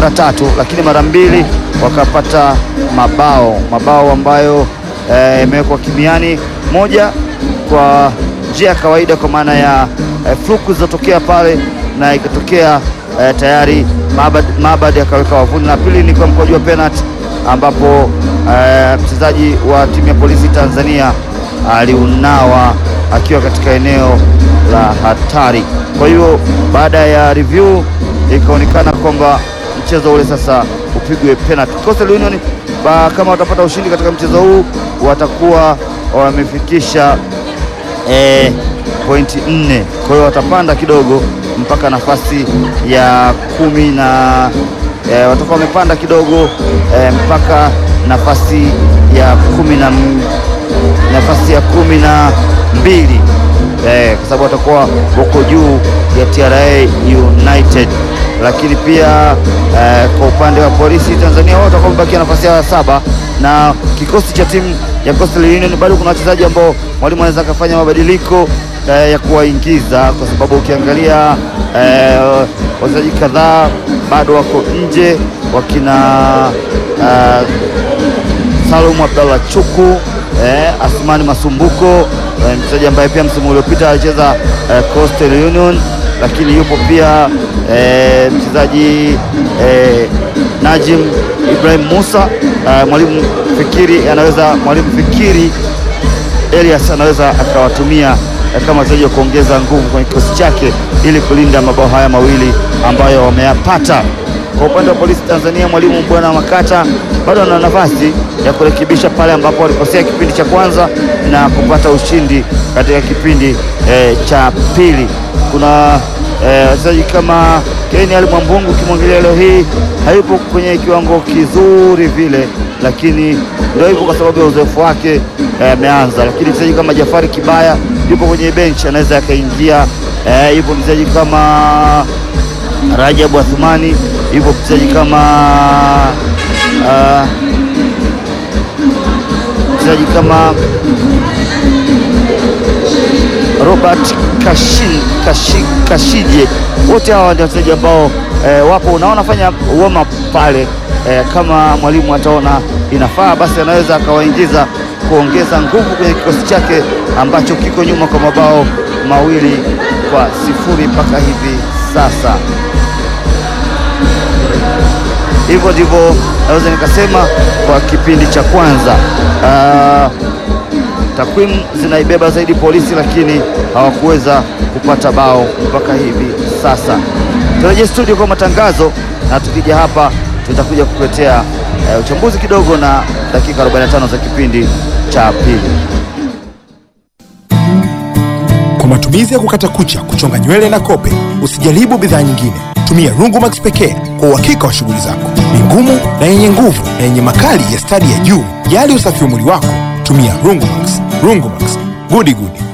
mara tatu, lakini mara mbili wakapata mabao mabao ambayo imewekwa eh, kimiani, moja kwa njia ya kawaida kwa maana ya eh, fluku zilizotokea pale na ikatokea eh, tayari Mabad akaweka wavuni, na pili ni kwa mkojo wa penalty ambapo eh, mchezaji wa timu ya polisi Tanzania aliunawa akiwa katika eneo la hatari. Kwa hiyo baada ya review ikaonekana kwamba mchezo ule sasa upigwe penalty. Coastal Union ba, kama watapata ushindi katika mchezo huu watakuwa wamefikisha eh, pointi nne. Kwa hiyo watapanda kidogo mpaka nafasi ya kumi na eh, watakuwa wamepanda kidogo eh, mpaka nafasi ya kumi na nafasi ya kumi na mbili eh, kwa sababu watakuwa wako juu ya TRA United, lakini pia eh, kwa upande wa polisi Tanzania wao watakuwa wamebakia nafasi ya saba, na kikosi cha timu ya Coastal Union bado kuna wachezaji ambao mwalimu anaweza akafanya mabadiliko eh, ya kuwaingiza kwa sababu ukiangalia eh, wachezaji kadhaa bado wako nje wakina eh, Salum Abdallah Chuku eh, Asmani Masumbuko eh, mchezaji ambaye pia msimu uliopita alicheza eh, Coastal Union, lakini yupo pia eh, mchezaji eh, Najim Ibrahim Musa eh, mwalimu Fikiri anaweza mwalimu Fikiri Elias anaweza akawatumia eh, kama wachezaji wa kuongeza nguvu kwenye kikosi chake ili kulinda mabao haya mawili ambayo wameyapata. Kwa upande wa polisi Tanzania, mwalimu bwana Makata bado ana nafasi ya kurekebisha pale ambapo walikosea kipindi cha kwanza na kupata ushindi katika kipindi eh, cha pili. Kuna wachezaji eh, kama Keni Ali Mwambungu, ukimwangalia leo hii hayupo kwenye kiwango kizuri vile, lakini ndio hivyo kwa sababu ya uzoefu wake ameanza eh, lakini mchezaji kama Jafari Kibaya yupo kwenye benchi, anaweza akaingia. Eh, yupo mchezaji kama Rajabu Athumani, yupo mchezaji kama uh, mchezaji kama Robert Kashin, Kashi, Kashije. Wote hawa ndio wachezaji ambao eh, wapo na wanafanya warm up pale eh, kama mwalimu ataona inafaa basi anaweza akawaingiza kuongeza nguvu kwenye kikosi chake ambacho kiko nyuma kwa mabao mawili kwa sifuri mpaka hivi sasa. Hivyo ndivyo naweza nikasema kwa kipindi cha kwanza. Uh, takwimu zinaibeba zaidi polisi, lakini hawakuweza kupata bao mpaka hivi sasa. Turejee studio kwa matangazo, na tukija hapa tutakuja kukuletea uh, uchambuzi kidogo na dakika 45 za kipindi cha pili. Kwa matumizi ya kukata kucha, kuchonga nywele na kope, usijaribu bidhaa nyingine. Tumia Rungumax pekee kwa uhakika wa shughuli zako. Ni ngumu na yenye nguvu na yenye makali ya stadi ya juu. Jali usafi wa mwili wako, tumia Rungumax. Rungumax, gudi gudi.